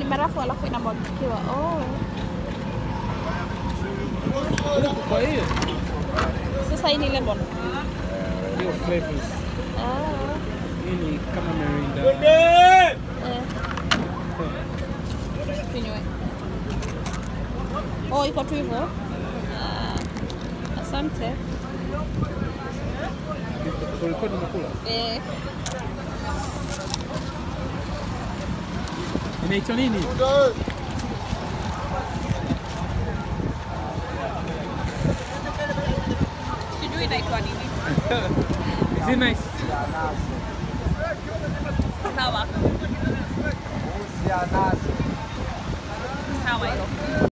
barafu alafu inamwagikiwa. Oh. Kwa hiyo Sasa hii ni lemon. hiyo flavors Ah. hii ni kama merinda. Eh. Kinywe. Oh, iko tu hivyo. Ah. Asante. Kurekodi umekula? Eh. Inaitwa nini? Sijui inaitwa nini. Is it nice? Sawa. Sawa hilo.